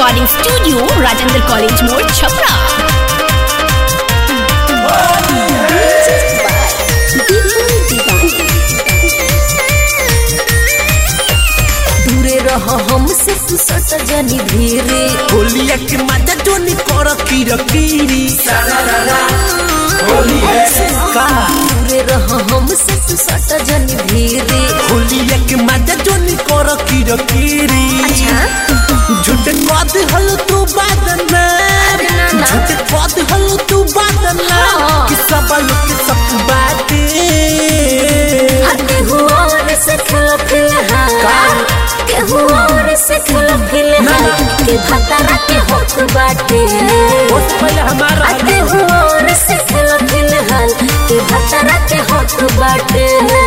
Recording studio Rajendra college मोड़ छपरा दूरे रह हमसे तू सट जनी धीरे होलिया के मजा जोनी कर किरकिरी होली है का दूरे रह हमसे तू सट जनी धीरे होलिया के मजा जोनी कर किरकिरी झूठ कद हल तू बादना ना, ना। झूठ कद हल तू बादना हाँ। कि सब लोग के सब बाटे हटे हुआ से खेलो फिलहाल के हुआ से खेलो फिलहाल के भतरा के होत बाटे बहुत पहले हमारा हटे हुआ से खेलो फिलहाल के भतरा के होत बाटे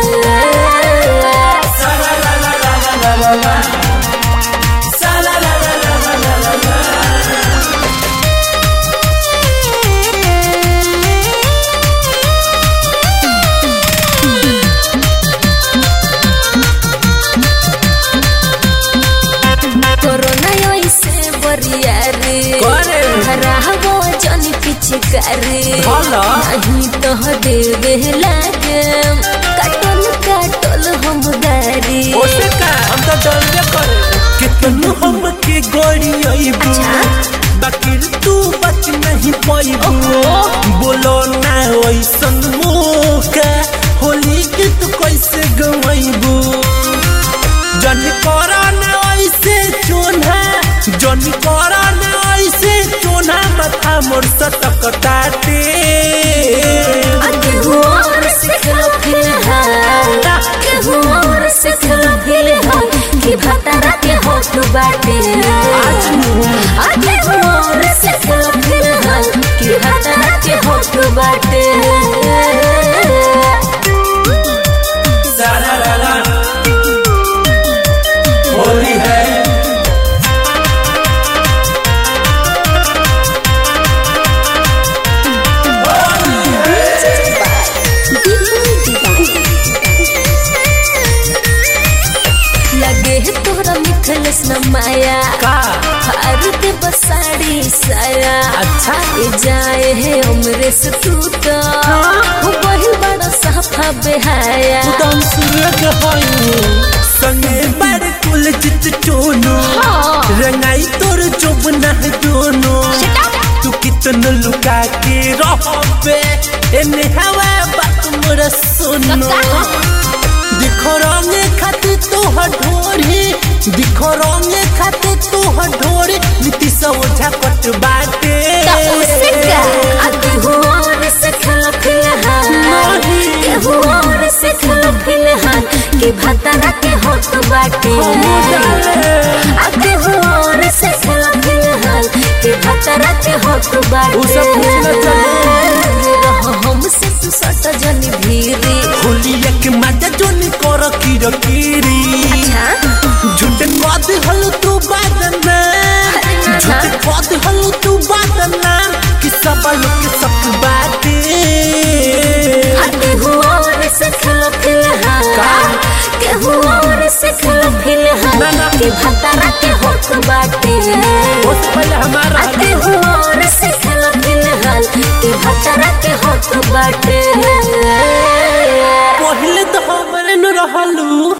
कोरोना ऐसे बरिया रे करे। हरावो जनी पिचकारी भला। नहीं तो देवे लागे काटल काटल हम गारी ओसे का हम तो डरबे करे कितनु हम के गोड़ी आईबू अच्छा। बाकी तू बच नहीं पाईबू बोलो ना ओइसन मौका होली के तू कैसे गवाईबू जन करा ना ऐसे चोना जन करा ना ऐसे चोना माथा मोर सटक टाटे आगे हुआ से खेलो फिलहाल के हुआ से खेलो फिलहाल कि भतरा के होत बाटे आज आगे हुआ से खेलो फिलहाल कि भतरा के होत बाटे सारा रारा होली है लगे है तोहरा मिथलस न माया का भारत बसाड़ी साया अच्छा। ए जाए है उम्र से तू तो हो वही बड़ा साफा बेहाया उदम सूर्य के होई संगे बड़ कुल चित चोनो हाँ। रंगाई तोर जोबना है दोनों तू कितन लुका के रहबे एने हवा बात मोर सुनो दिखो रंगे खातिर तोहर ढोरी दिखो रंगे खातिर तोहर ढोरी नीति सब झकट बाटे आगे हुआ से खेलो फिलहाल के हुआ से खेलो फिलहाल के भतरा के होत बाटे आगे हुआ से खेलो फिलहाल के भतरा के होत बाटे उ सब पूछना रह हमसे तू सट जनी धीरे होलिया के मजा जोनी कर किरकिरी झूठ कद हल तू बादना ना। झूठ कद